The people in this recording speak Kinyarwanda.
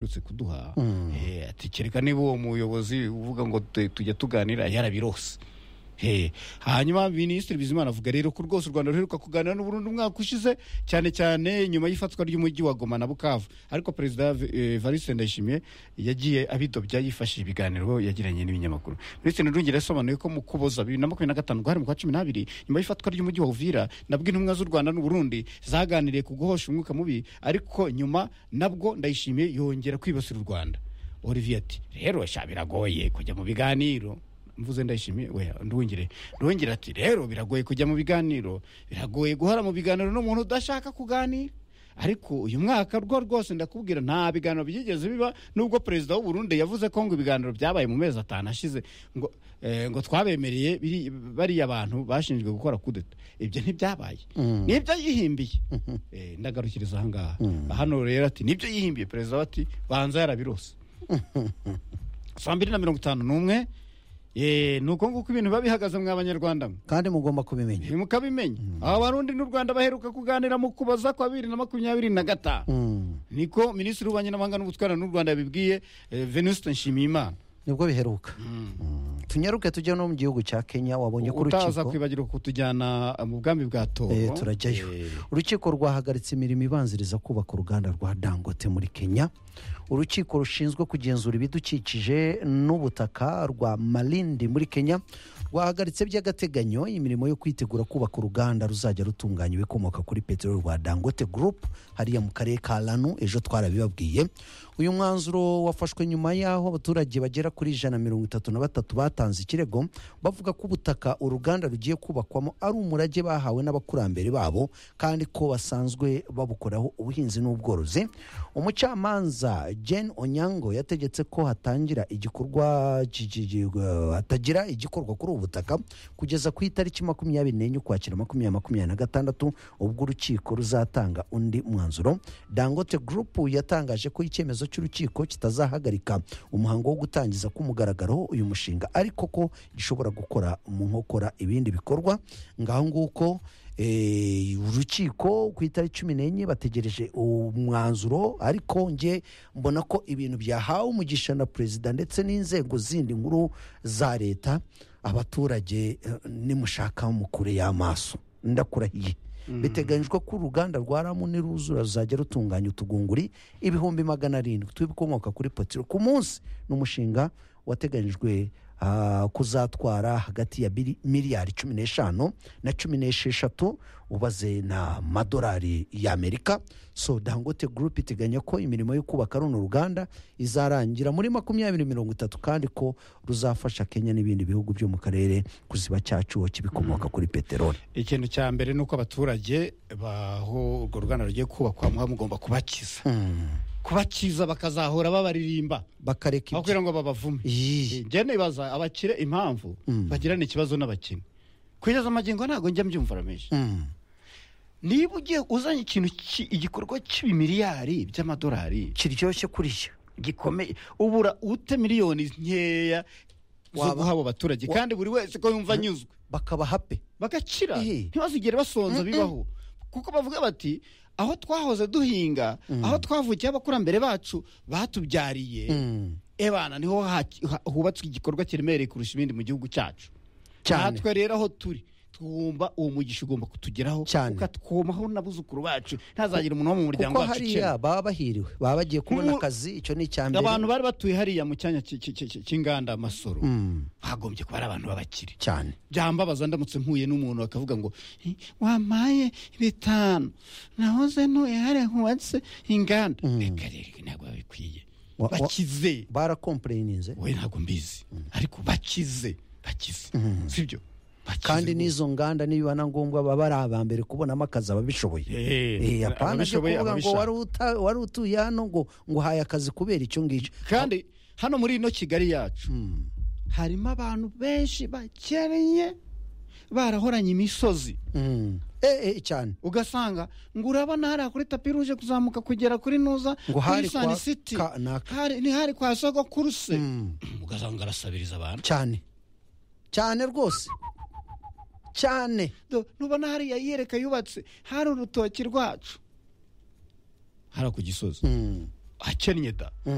aherutse kuduha Mm. eh, ati kereka niba uwo muyobozi uvuga ngo tu- tujya tuganira yarabirose Eh, hanyuma minisitiri bizimana avuga rero ko rwose u rwanda ruheruka kuganira n'u burundi umwaka ushize cyane cyane nyuma y'ifatwa ry'umujyi wa goma na bukavu ariko perezida eh, evariste ndayishimiye yagiye abidobya yifashishije ibiganiro yagiranye n'ibinyamakuru minisitiri nirungira yasobanuye ko mu kuboza bibiri na makumyabiri na gatanu guhari mu kwa cumi n'abiri nyuma y'ifatwa ry'umujyi wa uvira nabwo intumwa z'u rwanda n'u burundi zaganiriye ku guhosha umwuka mubi ariko nyuma nabwo ndayishimiye yongera kwibasira u rwanda olivier ati rero sha biragoye kujya mu biganiro mvuze ndayishimiye we ndwongere ndwongere ati rero biragoye kujya mu biganiro biragoye guhora mu biganiro n'umuntu udashaka kuganira ariko uyu mwaka rwo rwose ndakubwira nta biganiro byigeze biba nubwo perezida w'u Burundi yavuze ko ngo ibiganiro byabaye mu mezi atanu ashize ngo eh, ngo twabemereye biri- bariya abantu bashinzwe gukora kudeta ibyo ntibyabaye nibyo yihimbiye Eh, ndagarukiriza ahangaha hano rero ati nibyo yihimbiye perezida we ati banza yarabirose saa mbiri na mirongo itanu n'umwe Eh, ni uko nguko ibintu biba bihagaze mwa banyarwanda mwe. kandi mugomba kubimenya Eh, mukabimenya aba barundi n'u rwanda baheruka kuganira mu kuboza kwa bibiri na makumyabiri na gatanu Mm. niko minisitiri w'ububanyi n'amahanga n'ubutwarano n'u rwanda yabibwiye eh, venuste nshimiyimana nibwo biheruka Mm. tunyaruke tujya no mu gihugu cya kenya wabonye ko utaza urukiko kwibagirwa kutujyana eh, mu bwami bwa togo Eh, turajyayo Eh, urukiko rwahagaritse imirimo ibanziriza kubaka uruganda rwa dangote muri kenya urukiko rushinzwe kugenzura ibidukikije n'ubutaka rwa marindi muri kenya rwahagaritse by'agateganyo imirimo yo kwitegura kubaka uruganda ruzajya rutunganya ibikomoka kuri peteroli rwa dangote gurupu hariya mu karere ka ranu ejo twarabibabwiye uyu mwanzuro wafashwe nyuma y'aho abaturage bagera kuri ijana na mirongo itatu na batatu batanze ikirego bavuga ko ubutaka uruganda rugiye kubakwamo ari umurage bahawe n'abakurambere babo kandi ko basanzwe babukoraho ubuhinzi n'ubworozi umucamanza jen onyango yategetse ko hatangira igikorwa gi- gi- gi- eh, hatagira igikorwa kuri ubu butaka kugeza ku itariki makumyabiri n'enye ukwakira makumyabiri makumyabiri na gatandatu ubwo urukiko ruzatanga undi mwanzuro dangote gurupu yatangaje ko icyemezo cy'urukiko kitazahagarika umuhango wo gutangiza k'umugaragaro uyu mushinga ariko ko gishobora gukora mu nkokora ibindi bikorwa ngaho nguko eh, urukiko ku itariki cumi n'enye bategereje umwanzuro ariko nge mbona ko ibintu byahawe umugisha na perezida ndetse n'inzego zindi nkuru za leta abaturage eh, nimushaka mukure y'amaso ndakurahiye biteganyijwe ko uruganda rwa ramu niruzura ruzajya rutunganya utugunguri ibihumbi magana arindwi tw'ibikomoka kuri potiro ku munsi ni umushinga wateganyijwe ah, kuzatwara hagati ya biri- miliyari cumi n'eshanu na cumi n'esheshatu ubaze n'amadolari y'amerika so dangote gurupe iteganya ko imirimo yo kubaka runo ruganda izarangira muri makumyabiri mirongo itatu kandi ko ruzafasha kenya n'ibindi bihugu byo mu karere kuziba cyacu kibikomoka kuri peteroli ikintu cya mbere ni uko abaturage baho urwo ruganda rugiye kubakwa muba mugomba kubakiza kubakiza bakazahora babaririmba aho bakareka ibyo kugira ngo babavume Iyi. njye nibaza abakire impamvu bagirana ikibazo n'abakene kugeza amagingo ntabwo njya mbyumva rameje Mm. niba ugiye uzanye ikintu ki- igikorwa cy'ibimiliyari by'amadolari kiryoshye kuriya gikomeye ubura ute miliyoni nkeya zo Waba- guha abo baturage wa- kandi buri wese ko yumva anyuzwe bakaba hape bagakira Ehe. ntibazigere basonza bibaho kuko bavuga bati aho twahoze duhinga aho twavukiye abakurambere bacu batubyariye ebana niho haki- ha- hubatswe igikorwa kiremereye kurusha ibindi mu gihugu cyacu Cyane. natwe rero aho turi tugomba uwo mugisha ugomba kutugeraho Cyane. ukatwomaho n'abuzukuru bacu ntazagire umuntu wo mu muryango kuko wacu ukennye. hariya baba bahiriwe baba bagiye kubona Nk'u- akazi icyo ni icya mbere abantu bari batuye hariya mu cyanya ki- ki- ki- ki- cy'inganda amasoro bagombye kuba ari abantu b'abakire cyane byambabaza ndamutse mpuye n'umuntu bakavuga ngo "Eh, wampaye bitanu nahoze ntuye hariya hubatse inganda reka rero ibi ntabwo biba bikwiye Wa- wa- bakize barakompureyininze we ntabwo mbizi ariko bakize bakize sibyo Bakize kandi rwose. n'izo nganda nibiba na ngombwa baba ari aba mbere kubonamo akazi ababishoboye Eh, Eh, apana byo ababishoboye, kuvuga ngo ababishaka. wari uta- wari utuye hano ngo ngo uhaye akazi kubera icyo ngicyo kandi hano muri ino kigali yacu harimo abantu benshi bakenye barahoranye imisozi Mm. Eh, eh, cyane ugasanga ngo urabona hariya kuri tapi ruje kuzamuka kugera kuri nuza Ngo kuri hari kwa sani siti ka- naka. Hari- ni hari kwa soko kuruse ugasanga arasabiriza abantu cyane cyane rwose cyane Do- nubona hariya yiyereka yubatse hari urutoki rwacu hariya ku gisozi Mm. hakennye da